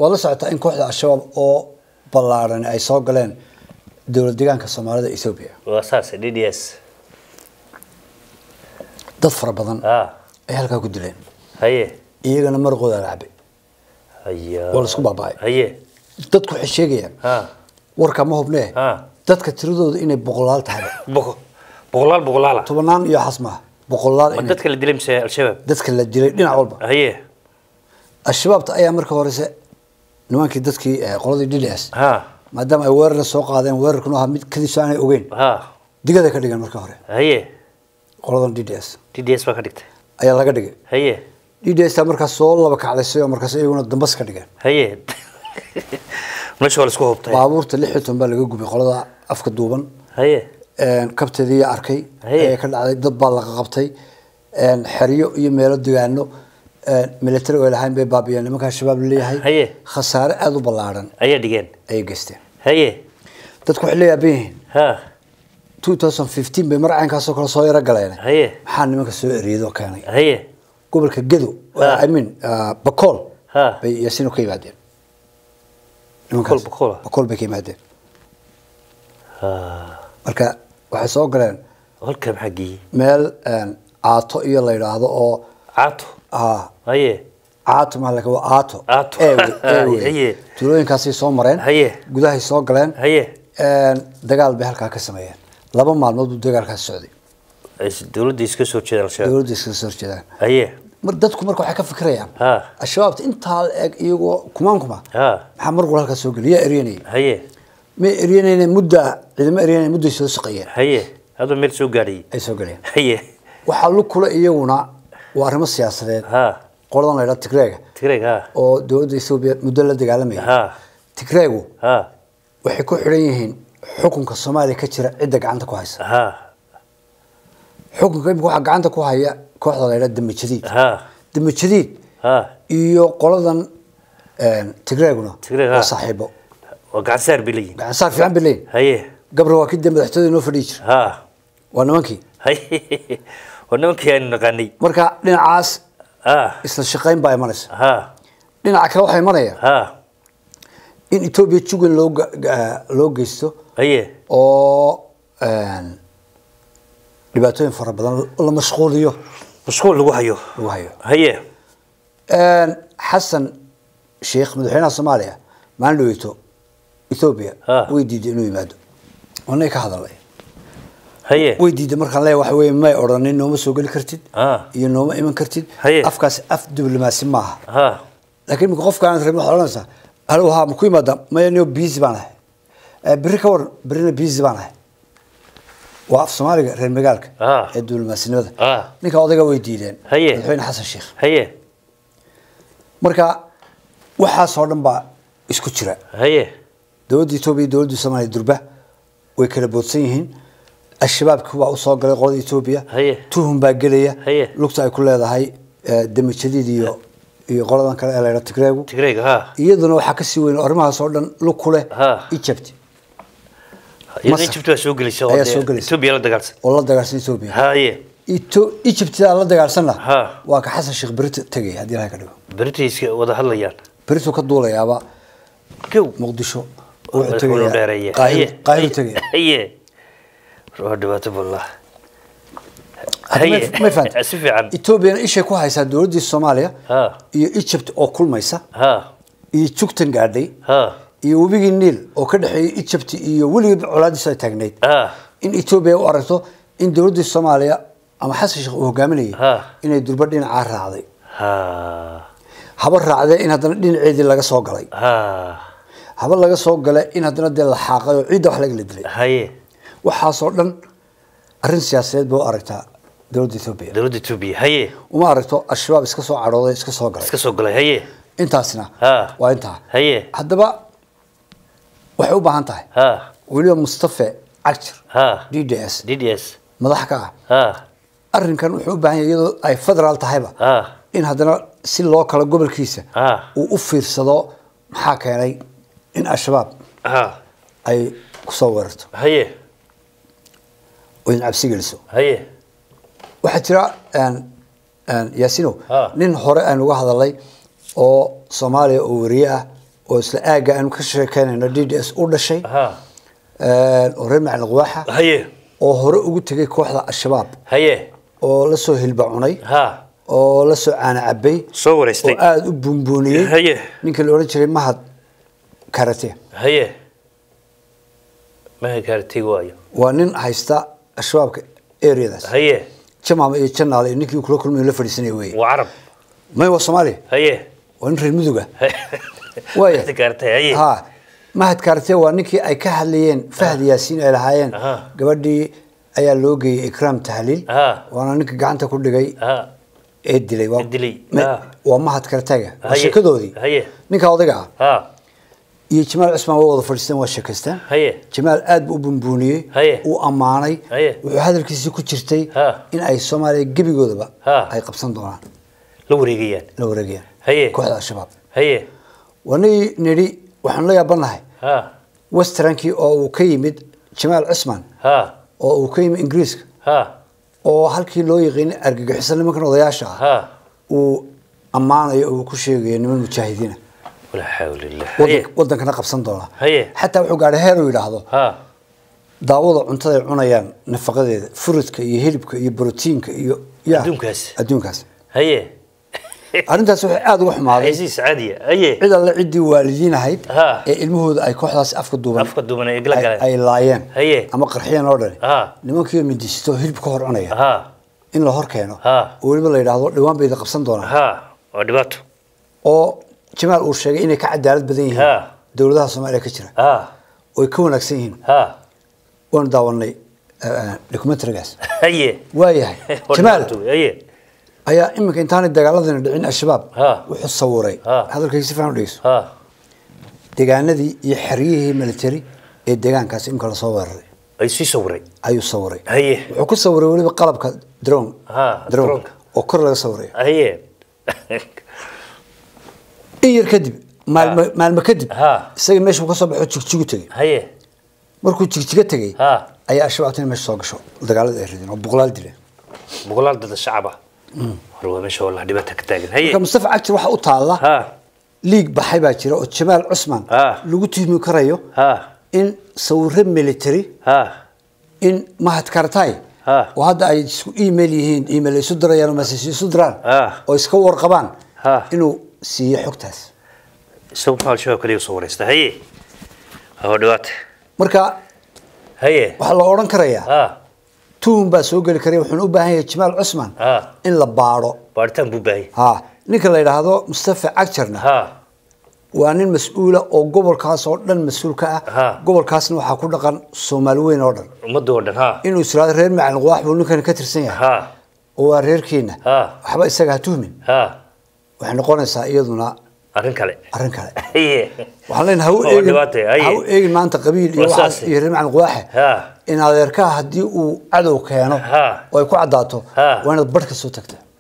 waad la socotaa in kooxda al-shabaab oo ballaaran ay soo galeen dowlad deegaanka soomaalida ethoobia waa saas d d s dad fara badan ah ay halkaa ku dileen haye iyagana maraqooda la cabay haya waa laisku baaba'ay haye dadku waxay sheegayaan ha warka ma hubnee ha dadka tiradooda inay boqolaal tahay boqo boqolaal boqolaala tobanaan iyo xas maaha boqolaal ma inay dadka la dilay mise al-shabaab dadka la dilay dhinac walba haye al-shabaabta ayaa marka horese nimankii dadkii eh, qoladii d d s ha maadaama ay weerarna soo qaadeen weerarkuna ahaa mid kadiiso aanay ogeyn ha digada ka dhigan marka hore haye qoladan d d s d d s baa ka dhigtay ayaa laga dhigay haye d d s taa markaas soo laba kacdaysay oo markaas iyaguna dambas ka dhigeen haye meesha waa la isku hubtay baabuurta lix iyo toban baa laga gubay qolada afka duuban haye kabteedii arkay Haye. ee ka dhacday dad baa laga qabtay xeryo iyo meelo degaano military oo ay lahayn bay baabiyeen nimankaa shabaab laleeyahay Haye. khasaare aada u ballaaran ayaa dhigeen ayay geysteen haye dadku waxay leeyaban yihiin ha 2015 bay mar caynkaasoo kale soo yaro galeen haye maxaa nimanka soo eriyadoo keenay haye gobolka gedo Ah. i mean ah, bakool ha bay yaasiino ka yimaadeen Bakool, Bakool ah? bakool bay ka yimaadeen ha marka waxay soo galeen halka maxaa geeyey meel een, caato iyo la yidhaahdo oo caato ah, haye caato maa laka waa aato Aato. ee wey, ee wey. Haye. tuulooyinkaasay soo mareen Haye. gudahay soo galeen haye een, dagaal bay halkaa ka sameeyeen laba maalmood buu dagaalkaas socday Is- dowladda iska soo jeeda al-shabaab dowladda iskaga soo horjeedaan haye mar dadku marka waxay ka fikirayaan ha al-shabaabta intaa la eg iyagoo kumaan kuma ha maxaa mar walba halkaas soo geliya yaa eryanayay haye may eryanayne mudda ciidamo eryanayne mudday soo saqayeen haye hadda meel soo gaadhayay ay soo galeen haye waxaa lu kula iyaguna waa arrimo siyaasadeed ha qoladan la yidhaha tigreega tigreeg ha oo dowladda ethoobia muddo la dagaalamaya ha tigreegu ha waxay ku xidhan yihiin xukunka soomaaliya ka jira cidda gacanta ku haysa ha xukunka imika waxaa gacanta ku haya kooxda la yidhaha damba jadiid ha damba jadiid ha iyo qoladan een, tigreeguna Tigreeg, waa ha. saaxiibo waa gacan saar bay leeyihin gacan saar fiican bay leeyihin haye gabra waa kii dee madaxtooyada inoo fadhiyi jira ha waa nimankii haye waa nimankii aynu naqaanay marka dhinacaas ha isla shaqayn baa imanaysa ha dhinaca kale waxaa imanaya ha in etoobiya jugan loo ga- ga- loo geysto haye oo een, dhibaatooyin fara badan la mashquuliyo mashquul lagu hayo lagu hayo haye Een, xasan sheekh madaxweynaha soomaaliya maalin dhaweyto ethoobia Ah. way diiday inuu yimaado wanay ka hadalay haye way diiday markaan leeyahay waxa weeye may odhanin nooma soo geli kartid Ah. iyo nooma iman kartid Haye. afkaasi af diblomaasi maaha ha laakiin imika qofka aan rabin waxaad odhanaysaa halo haa ma ku yimaada maya niyo busy baan ahay Eh, berri ka waran berrina busy baan ahay waa af soomaaliga reer magaalka Ah. ee diblomasinimada Ah. ninka odayga way diideen Haye. madaxweyne xasan sheekh haye marka waxaasoo dhan baa isku jira haye dowladda etoobiya iyo dowladda soomaaliya durba way kala boodsan yihiin al-shabaabki waa usoo galay qolada etoobiya Haye. tuhun baa gelaya Haye. lugta ay ku leedahay eh, dami jadiid iyo iyo qoladan kale ee la yidhaha tigreegu tigreega ha iyaduna waxaa kasii weyn oo arrimahaas oo dhan lug ku leh Ha. egypt iyadoo Masar. Egypt waa soo gelisay oo Ayaa dee soo gelisay. Ethiopia la dagaalsan oo la dagaarsan etoobiya haye Eto- egyptidaa la dagaalsanna Ha. waa ka xasan sheekh berito tegay haddii ilahay ka dhigo British wada hadlayaan berito ka duulayaaba kow muqdisho wuxuu wuxuu dheereeyay tegayaa qaahir qaahir tegaya haye waa dhibaato wallah Hadda ma- ma fahantay? si fiican etoobiyana ishay ku haysaa dowladdii soomaaliya ha iyo egypt oo kulmaysa ha iyo jugtan gaadhay ha iyo webigii niil oo ka dhexeeyay egypt iyo weligii colaadiisu ay taagnayd ha in etoobiya u aragto in dowladdii soomaaliya ama xasan sheekh uu hogaaminayay Ha. inay durba dhinacaa raacday ha haba raacdee in haddana dhinaceedii laga soo galay ha haba laga soo galay in haddana dee la xaaqay oo ciidda wax laga la dilay haye waxaasoo dhan arrin siyaasadeed bay u aragtaa dowladda etoobiya dowladda Ethiopia haye uma aragto al-shabaab iska soo cadhooday iska soo galay iska soo galay haye intaasina ha waa intaa haye haddaba waxay u baahan tahay ha weliba mustafe cagjir ha d d s DDS madax ka ah ha arrinkan wuxuu u baahan yahay iyadoo ay federaal tahayba ha in haddana si loo kala gobolkiisa ha uu u fiirsado maxaa keenay in al-shabaab ha ay kusoo weerarto haye oo in cabsi geliso haye waxaa jira een, een, yaasino Ha. nin hore aan uga hadalay oo soomaaliya oo wariye ah oo isla aagga aanu ka sheekeynayno d d s u dhashay ha oo reer macalin quwaaxa haye oo hore ugu tegay kooxda al-shabaab haye oo la soo hilba cunay ha oo la soo caana cabay soo wareystay oo aada u buunbuuniyey haye ninka la odhan jiray mahad karate haye maha gaartay waayo waa nin haysta al-shabaabka areadaas haye jamaama iyo janaale iyo ninkii kula kulmayo la fadhiisanaya weye waa carab may waa soomaaliya haye waa nin reer muduga Waaya. Maha gaartay haye ha mahad karate waa ninkii ay ka hadlayeen fahd yaasiin ay lahaayeen Aha. gabadhii ayaa loo geeyey ikraam tahliil Aha. waana ninka gacanta ku dhigay ha ee dilay waa- Ee dilay, ma- ah. waa mahad karataga waa Haye. sheekadoodii Haye. ninka odayga ah ha iyo jamaal cusmaan waa wada fadhiisteen waa sheekaysteen haye jamaal aad buu u bunbuuniyey Haye. uu ammaanay Haye. wuxuu hadalkiisii ku jirtay Ha. in ay soomaaliya gebigoodaba Ha. ay qabsan doonaan la wareegayaan la wareegayaan Haye. kooxda al-shabaab haye wanagii nidhi waxaanu la yaabanahay ha westernkii oo uu ka yimid jamaal cusmaan ha oo uu ka yimid ingiriiska ha oo halkii loo yaqiinay argagixisan nimankan odayaasha ah ha uu ammaanayo oo uu ku sheegayo niman mujaahidiina walaa xawla illah haye wadan- wadankana qabsan doona Haye. xataa wuxuu gaadhay heer uu yidhaahdo ha daawada cuntada ay cunayaan nafaqadeeda furidka iyo hilibka iyo borotiinka iyo ya Adduunkaas. adduunkaas haye arrintaas waxay aada uga xumaaday xaysiis caadiya haye cid alle ciddii waalidiin ahayd Ha. ee ilmahooda ay kooxdaas afka duuban afka duuban ay igla ay- galeen ay laayeen Haye. ama qarxiyeen oo dhani Ha. nimankii midisito hilib ka hor cunaya ha in la hor keeno Ha. oo weliba la yidhaahdo dhawaan bayda qabsan doonaan ha waa dhibaato oo jamaal uu sheegay inay ka cadaalad badan yihiin Ha. dowladaha soomaaliya ka jira ha oo ay ka wanaagsan yihiin ha waanu daawanay documentarigaas haye waayahay Waa jamaal dhibaato, haye ayaa iminka intaanay dagaaladana dhicin al-shabaab Ha. wuxuu sawiray Ha. hadalkayga si fiican u dhegeyso ha deegaanadii iyo xeryihii military ee deegaankaas iminka lasoo weeraray ay sii sawiray ayuu sawiray haye wuxuu ku sawiray weliba qalabka drone Ha, drone drone-ka. oo kor laga sawirayo haye in yar kadib maalmo maalmo kadib Ha. isaga meeshuu ka soo baxo jigjigu tegey haye markuu jigjiga tegey ha ayaa al-shabaabtina meesha soo gasho dagaalada ay rideen oo boqolaal dileen boqolaal dada shacaba hore waa meesha wallah dhibaata ka taagan haye marka mustafa cagtir waxa u taalla ha liig baxay baa jira oo jamaal cusman Ha. lagu tuhmi karayo ha in sawiro military ha in mahad kartay Ha. oo hadda ay isku email yihiin email ay isu dirayaan oo message isu diraan Ha. oo iska warqabaan Ha. inuu siiyo xogtaas isagu maxaa al-shabaab kaliya soo wareysta haye waa dhibaata marka haye waxaa la odhan karayaa ha tuhum baa soo geli karaya wuxuuna u baahan yahay jamaal cusman Ha. in la baadho baaritaan buu baahayay ha ninka la yidhaahdo mustafa cagjarna ha waa nin mas-uula oo gobolkaas oo dhan mas-uul ka Ha. ah gobolkaasna waxaa ku dhaqan soomaali weyn oo dhan ummadda oo dhan ha inuu israado reer macalin quwaax buu ninkan ka tirsan yahay ha oo waa reerkiina Ha. waxba isaga ha tuhmin ha waxay noqonaysaa iyaduna arrin kale arrin kale haye waxaan leenahay ha u Waa eegin dhibaata, haye. ha u eegin maanta qabiil iyo Waa waxaas saas. iyo reer macalin quwaaxe ha in adeerkaha haddii uu cadow keeno Ha. oo ay ku caddaato Ha. waa inaad barh ka soo tagta